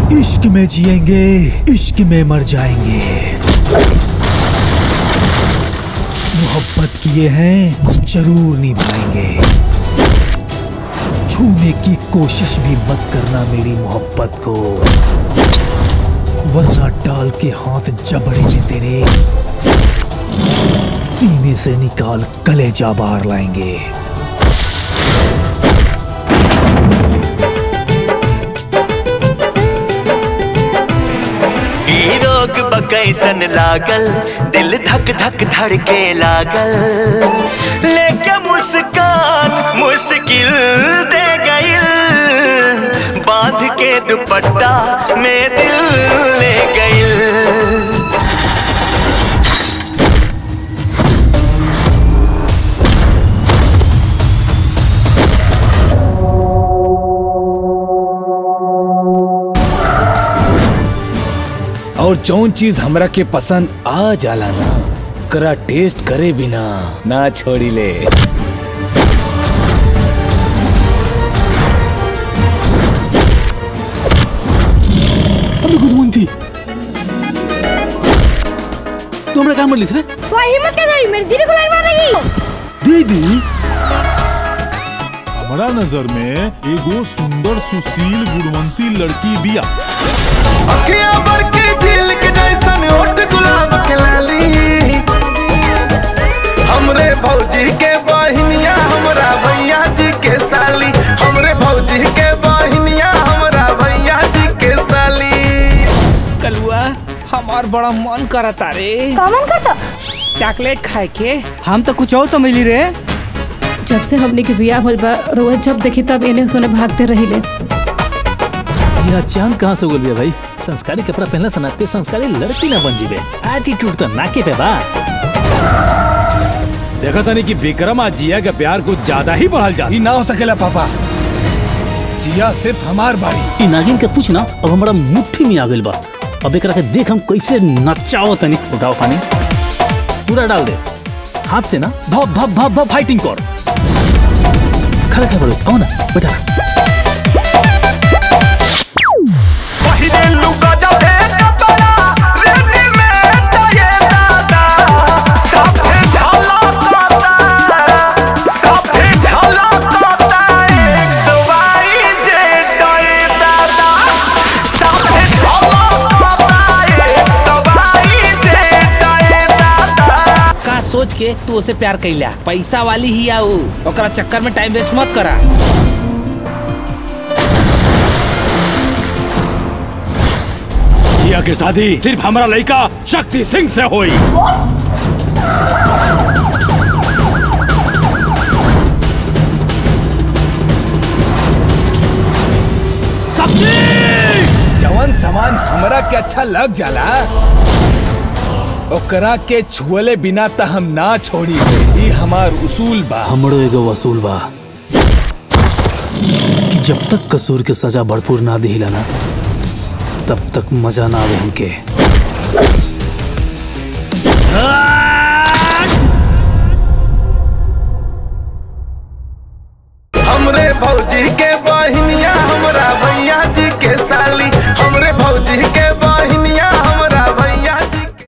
इश्क में जिएंगे इश्क में मर जाएंगे मोहब्बत किए हैं जरूर निभाएंगे छूने की कोशिश भी मत करना मेरी मोहब्बत को वरना डाल के हाथ जबड़े में तेरे सीने से निकाल कलेजा बाहर लाएंगे ई रोग बकैसन लागल दिल धक धक धड़के लागल लेके मुस्कान मुश्किल दे गइल बांध के दुपट्टा में दिल ले गइल और जौन चीज हमरा के पसंद आ जाला ना करा टेस्ट करे बिना ना छोड़ी ले अबे गुदमंती तू हमरा काम लिस रे तो हिम्मत कैसे हुई मेरी दीदी को लाइन मार रही दीदी हमारा नजर में एगो सुंदर सुशील गुणवंती लड़की बिया अखियां बढ़ के झील के जैसन ओठ गुलाब के लाली हमरे भौजी के बहिनिया हमरा भैया जी के साली हमरे भौजी के बहिनिया हमरा भैया जी के साली कलुआ हमार बड़ा मन करता रे कॉमन करता चॉकलेट खाए के हम तो कुछ और समझ ली रे जब से हमने के बिया होल बा रोज जब देखी तब इन्हें सोने भागते रहिले यह चांद कहाँ से उगल गया भाई संस्कारी कपड़ा पहनला सनाते संस्कारी लड़की ना बन जीबे एटीट्यूड तो नाके पे बा देखा था नहीं कि विक्रम आज जिया के प्यार कुछ ज्यादा ही बढ़ल जा ई ना हो सकेला पापा जिया सिर्फ हमार बाड़ी ई नागिन के पूछ ना अब हमारा मुट्ठी में आ गइल बा अब एकरा के देख हम कैसे नचाओ तनी उठाओ पानी पूरा डाल दे हाथ से ना धप धप धप धप फाइटिंग कर खड़ा खड़ा बड़ो आओ ना बेटा पहिले लुका जाबे कपड़ा रेडी में तो ये दादा साफे झाला काता साफे झाला काता एक सवाई जे डोए दादा साफे झाला काता एक सवाई जे डोए दादा का सोच के तू उसे प्यार कैला पैसा वाली ही आऊ ओकरा चक्कर में टाइम वेस्ट मत करा जिया के शादी सिर्फ हमारा लड़का शक्ति सिंह से हुई जवन सामान हमरा के अच्छा लग जाला ओकरा के छुअले बिना त हम ना छोड़ी ई हमार उसूल बा हमरो एगो वसूल बा कि जब तक कसूर के सजा भरपूर ना दिहिला ना तब तक मजा ना आवे हमके